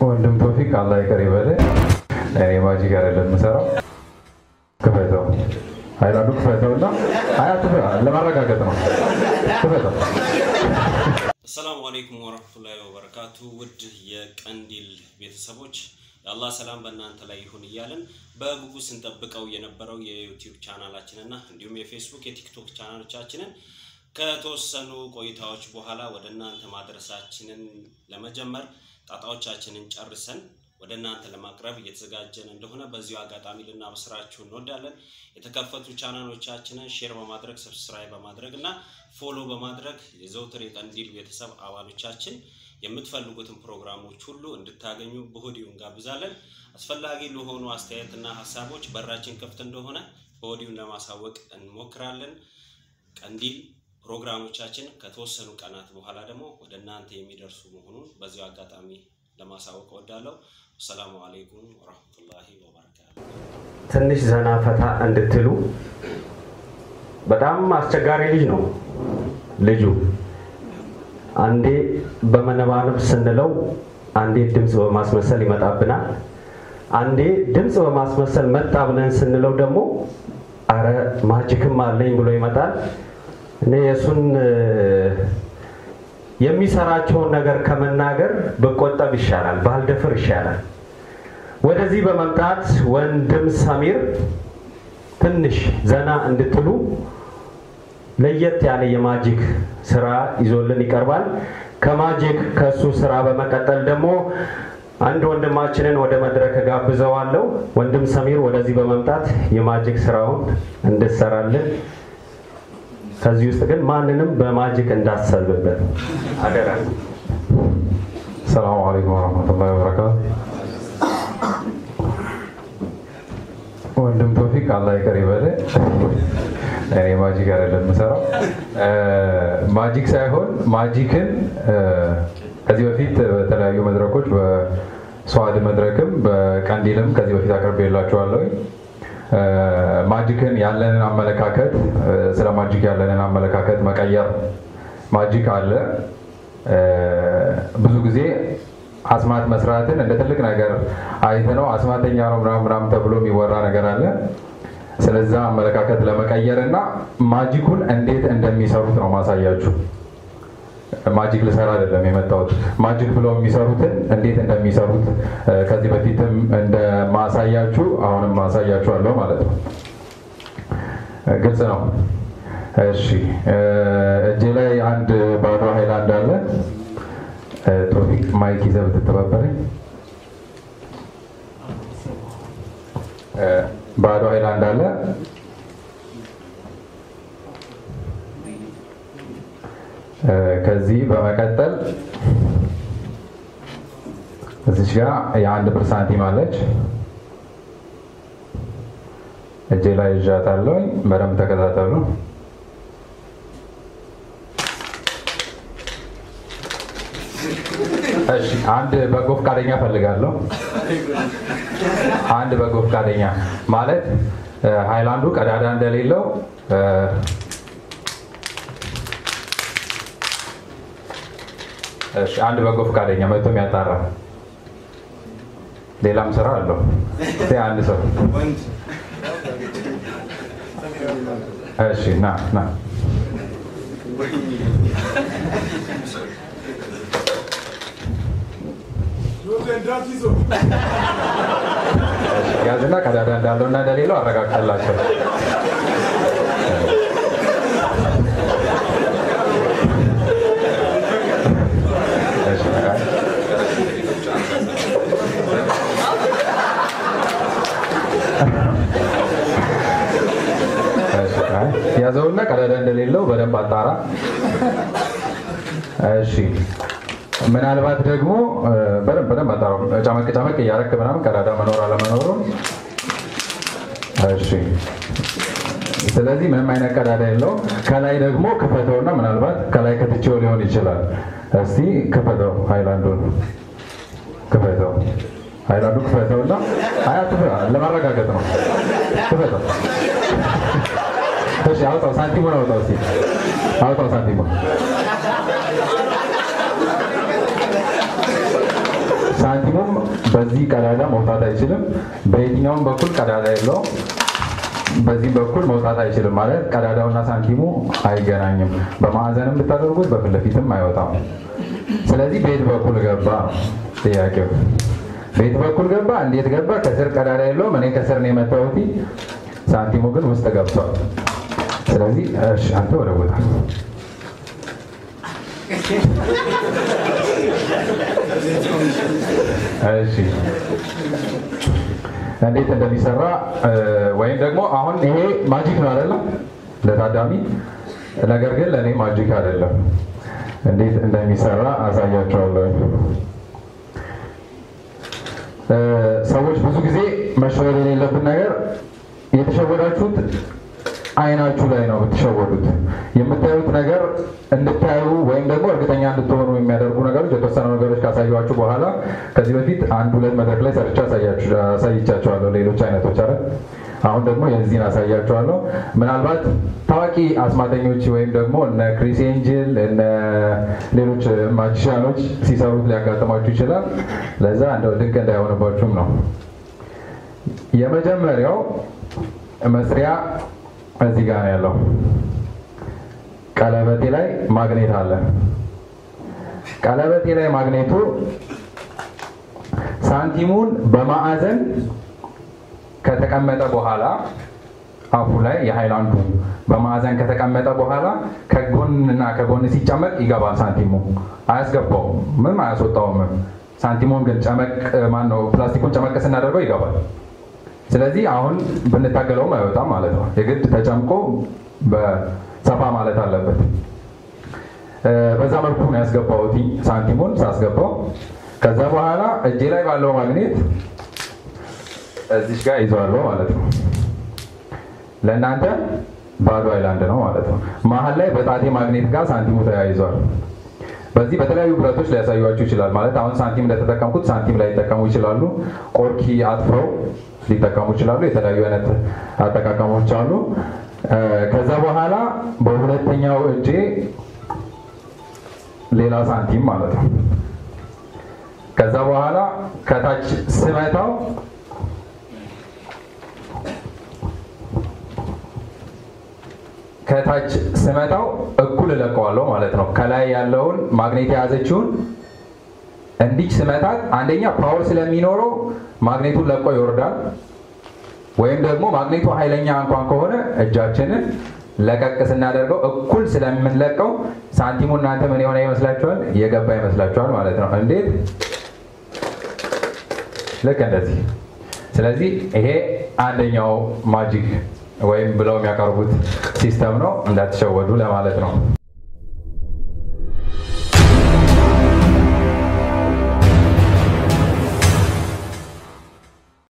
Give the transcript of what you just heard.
ወንድም ቶፊቅ አላህ ይቅር ይበል። እኔ ማጂክ አይደለም የምሰራው። ክፈተው ሀይላንዱ ክፈተው እና አያት ለማረጋገጥ ነው። ክፈተው። አሰላሙ አለይኩም ወረህመቱላሂ ወበረካቱ። ውድ የቀንዲል ቤተሰቦች የአላህ ሰላም በእናንተ ላይ ይሁን እያለን በጉጉት ስንጠብቀው የነበረው የዩቲዩብ ቻናላችንና እንዲሁም የፌስቡክ የቲክቶክ ቻናሎቻችንን ከተወሰኑ ቆይታዎች በኋላ ወደ እናንተ ማድረሳችንን ለመጀመር ጣጣዎቻችንን ጨርሰን ወደ እናንተ ለማቅረብ እየተዘጋጀን እንደሆነ በዚሁ አጋጣሚ ልናበስራችሁ እንወዳለን። የተከፈቱ ቻናሎቻችንን ሼር በማድረግ ሰብስክራይብ በማድረግ እና ፎሎ በማድረግ የዘውትር የቀንዲል ቤተሰብ አባሎቻችን የምትፈልጉትን ፕሮግራሞች ሁሉ እንድታገኙ በወዲሁ እንጋብዛለን። አስፈላጊ ለሆኑ አስተያየትና ሀሳቦች በራችን ክፍት እንደሆነ በወዲሁ ለማሳወቅ እንሞክራለን። ቀንዲል ፕሮግራሞቻችን ከተወሰኑ ቀናት በኋላ ደግሞ ወደ እናንተ የሚደርሱ መሆኑን በዚሁ አጋጣሚ ለማሳወቅ እወዳለሁ። አሰላሙ አለይኩም ወረህመቱላሂ ወበረካቱ። ትንሽ ዘና ፈታ እንድትሉ በጣም አስቸጋሪ ልጅ ነው ልጁ። አንዴ በመነባነብ ስንለው አንዴ ድምፅ በማስመሰል ይመጣብናል። አንዴ ድምፅ በማስመሰል መጣ ብለን ስንለው ደግሞ አረ ማጅክም አለኝ ብሎ ይመጣል። እኔ የእሱን የሚሰራቸውን ነገር ከመናገር ብቆጠብ ይሻላል፣ ባልደፍር ይሻላል። ወደዚህ በመምጣት ወንድም ሰሚር ትንሽ ዘና እንድትሉ ለየት ያለ የማጂክ ስራ ይዞልን ይቀርባል። ከማጂክ ከሱ ስራ በመቀጠል ደግሞ አንድ ወንድማችንን ወደ መድረክ ጋብዘዋለሁ። ወንድም ሰሚር ወደዚህ በመምጣት የማጂክ ስራውን እንድሰራልን ከዚህ ውስጥ ግን ማንንም በማጂክ እንዳትሰልብበት አደራ። ሰላሙ አለይኩም ወረህመቱላሂ ወበረካቱ። ወንድም ቶፊቅ አላህ ይቅር ይበል። እኔ ማጂክ አይደለም የምሰራው። ማጂክ ሳይሆን ማጂክን ከዚህ በፊት በተለያዩ መድረኮች በሰዋድ መድረክም በቀንዲልም ከዚህ በፊት አቅርቤላችኋለሁ። ማጂክን ያለንን አመለካከት ስለ ማጂክ ያለንን አመለካከት መቀየር። ማጂክ አለ። ብዙ ጊዜ አስማት መስራትን እንደ ትልቅ ነገር አይተ ነው አስማተኛ ነው ምናምን ምናምን ተብሎ የሚወራ ነገር አለ። ስለዛ አመለካከት ለመቀየር እና ማጂኩን እንዴት እንደሚሰሩት ነው ማሳያችሁ። ማጂክ ልሰራ አይደለም የመጣሁት። ማጂክ ብለው የሚሰሩትን እንዴት እንደሚሰሩት ከዚህ በፊትም እንደማሳያችሁ አሁንም ማሳያችኋለሁ ማለት ነው። ግልጽ ነው። እሺ፣ እጄ ላይ አንድ ባዶ ሃይላንድ አለ። ቶፊቅ ማይክ ይዘህ ብትተባበረኝ። ባዶ ሃይላንድ አለ። ከዚህ በመቀጠል እዚች ጋር የአንድ ብር ሳንቲም አለች። እጄ ላይ ይዣታለሁ። በደንብ ተከታተሉ። እሺ፣ አንድ በጎ ፈቃደኛ ፈልጋለሁ። አንድ በጎ ፈቃደኛ ማለት ሃይላንዱ ቀዳዳ እንደሌለው እሺ አንድ በጎ ፈቃደኛ መጥቶ የሚያጣራ ሌላም ስራ አለው። እስኪ አንድ ሰው እሺ፣ ና ና ያዝና ቀዳዳ እንዳለው እና እንደሌለው አረጋግጠላቸው። ያዘውና ቀዳዳ እንደሌለው በደንብ አጣራ። እሺ ምናልባት ደግሞ በደንብ በደንብ አጣራው። ጨመቅ ጨመቅ እያረክ ምናምን ቀዳዳ መኖር አለመኖሩን። እሺ ስለዚህ ምንም አይነት ቀዳዳ የለው። ከላይ ደግሞ ክፈተውና ምናልባት ከላይ ከትቼው ሊሆን ይችላል። እስቲ ክፈተው፣ ሃይላንዱን ክፈተው፣ ሃይላንዱ ክፈተውና አያት ለማረጋገጥ ነው። ክፈተው። እሺ አውጣው፣ ሳንቲሙን አውጣው፣ እስቲ አውጣው ሳንቲሙን ሳንቲሙ ሳንቲሙም በዚህ ቀዳዳ መውጣት አይችልም። በየትኛውም በኩል ቀዳዳ የለውም። በዚህ በኩል መውጣት አይችልም ማለት ቀዳዳውና ሳንቲሙ አይገናኝም። በማዕዘንም ብታደርጉት በፊት ለፊትም አይወጣም። ስለዚህ ቤት በኩል ገባ ነው ጥያቄው። ቤት በኩል ገባ። እንዴት ገባ? ከስር ቀዳዳ የለውም። እኔ ከስር ነው የመታሁት። ሳንቲሙ ግን ውስጥ ገብቷል። ስለዚህ እሺ፣ አንተ ወደ ቦታ እሺ እንዴት እንደሚሰራ ወይም ደግሞ አሁን ይሄ ማጂክ ነው አይደለም ለታዳሚ፣ ነገር ግን ለእኔ ማጂክ አይደለም። እንዴት እንደሚሰራ አሳያቸዋለሁ። ሰዎች ብዙ ጊዜ መሸወድ የሌለብን ነገር የተሸወዳችሁት አይናችሁ ላይ ነው የምትሸወዱት። የምታዩት ነገር እንድታዩ ወይም ደግሞ እርግጠኛ እንድትሆኑ የሚያደርጉ ነገሮች የተወሰኑ ነገሮች ካሳዩችሁ በኋላ ከዚህ በፊት አንድ ሁለት መድረክ ላይ ሰርቻ አሳይቻቸዋለሁ፣ ሌሎች አይነቶች አለ። አሁን ደግሞ የዚህን አሳያቸዋለሁ። ምናልባት ታዋቂ አስማተኞች ወይም ደግሞ እነ ክሪስ ኤንጅል እነ ሌሎች ማጂሻኖች ሲሰሩት ሊያጋጥማችሁ ይችላል። ለዛ እንደው ድንቅ እንዳይሆንባችሁም ነው። የመጀመሪያው መስሪያ እዚህ ጋር ነው ያለው። ቀለበቴ ላይ ማግኔት አለ። ቀለበቴ ላይ ማግኔቱ ሳንቲሙን በማዕዘን ከተቀመጠ በኋላ አፉ ላይ የሃይላንዱ በማዕዘን ከተቀመጠ በኋላ ከጎንና ከጎን ሲጨመቅ ይገባል። ሳንቲሙ አያስገባውም፣ ምንም አያስወጣውም። ሳንቲሙን ግን ጨመቅ ማነው ፕላስቲኩን ጨመቅ ስናደርገው ይገባል። ስለዚህ አሁን ብንታገለውም አይወጣም ማለት ነው። የግድ ተጨምቆ በሰፋ ማለት አለበት። በዛ መልኩ ነው ያስገባሁት ሳንቲሙን ሳስገባው። ከዛ በኋላ እጄ ላይ ባለው ማግኔት እዚች ጋር ይዘዋለሁ ማለት ነው። ለእናንተ ባዶ አይላንድ ነው ማለት ነው። መሀል ላይ በጣቴ ማግኔት ጋር ሳንቲሙ ተያይዟል። በዚህ በተለያዩ ብረቶች ሊያሳዩችሁ ይችላል። ማለት አሁን ሳንቲም እንደተጠቀምኩት ሳንቲም ላይ ሊጠቀሙ ይችላሉ። ቆርኪ አጥፈው ሊጠቀሙ ይችላሉ። የተለያዩ አይነት አጠቃቀሞች አሉ። ከዛ በኋላ በሁለተኛው እጄ ሌላ ሳንቲም ማለት ነው። ከዛ በኋላ ከታች ስመታው ከታች ስመታው እኩል እለቀዋለሁ ማለት ነው። ከላይ ያለውን ማግኔት የያዘችውን እንዲች ስመታት አንደኛ ፓወር ስለሚኖረው ማግኔቱን ለቆ ይወርዳል። ወይም ደግሞ ማግኔቱ ኃይለኛ እንኳን ከሆነ እጃችንን ለቀቅ ስናደርገው እኩል ስለምንለቀው ሳንቲሙ እናንተ ምን የሆነ ይመስላችኋል? የገባ ይመስላችኋል ማለት ነው። እንዴት? ልክ እንደዚህ። ስለዚህ ይሄ አንደኛው ማጂክ ወይም ብለው የሚያቀርቡት ሲስተም ነው። እንዳትሸወዱ ለማለት ነው።